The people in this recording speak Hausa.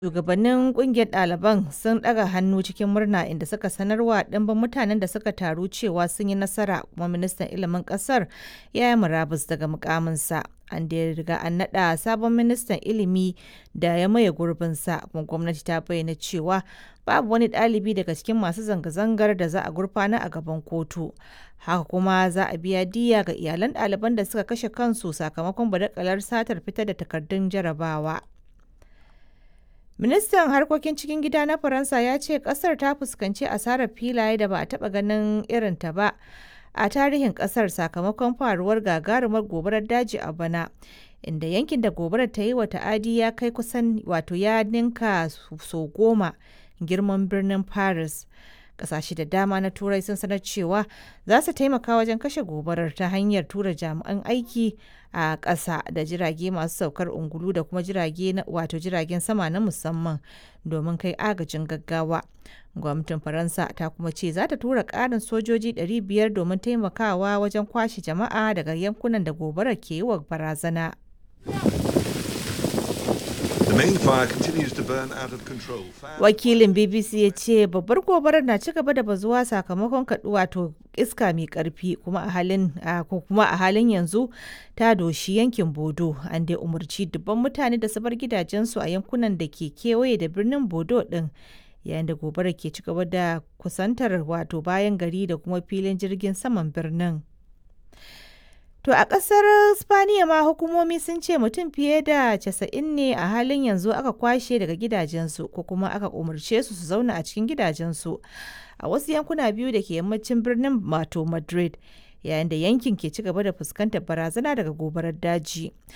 Shugabannin ƙungiyar ɗaliban sun ɗaga hannu cikin murna inda suka sanarwa ɗimbin mutanen da suka taru cewa sun yi nasara kuma ministan ilimin ƙasar ya yi murabus daga muƙaminsa. An dai riga an naɗa sabon ministan ilimi da ya maye gurbinsa kuma gwamnati ta bayyana cewa babu wani ɗalibi daga cikin masu zanga-zangar da za a gurfanar a gaban kotu. Haka kuma za a biya diyya ga iyalan ɗaliban da suka kashe kansu sakamakon badakalar satar fitar da takardun jarabawa. Ministan harkokin cikin gida na Faransa ya ce kasar ta fuskanci asarar filaye da ba a taɓa ganin irinta ba a tarihin kasar sakamakon faruwar gagarumar gobarar daji a bana. Inda yankin da gobarar ta yi wa ta'adi ya kai kusan wato ya ninka so goma girman birnin Paris. Ƙasashe da dama na Turai sun sanar cewa za su taimaka wajen kashe gobarar ta hanyar tura jami'an aiki a ƙasa da jirage masu saukar ungulu da kuma jirage wato jiragen sama na musamman domin kai agajin gaggawa. Gwamnatin Faransa ta kuma ce za ta tura ƙarin sojoji 500 domin taimakawa wajen kwashe jama'a daga yankunan da gobarar ke yi wa barazana. The main fire continues to burn out of control. Wakilin BBC ya ce babbar gobarar na ci gaba da bazuwa sakamakon kaɗu wato iska mai ƙarfi kuma a halin ko kuma a halin yanzu ta doshi yankin Bodo an dai umarci dubban mutane da su bar gidajensu a yankunan da ke kewaye da birnin Bodo ɗin yayin da gobarar ke ci gaba da kusantar wato bayan gari da kuma filin jirgin saman birnin. To a ƙasar Spaniya ma hukumomi sun ce mutum fiye da casa'in ne a halin yanzu aka kwashe daga gidajensu ko kuma aka umarce su su zauna a cikin gidajensu a wasu yankuna biyu da ke yammacin birnin mato Madrid yayin da yankin ke ci gaba da fuskantar barazana daga gobarar daji.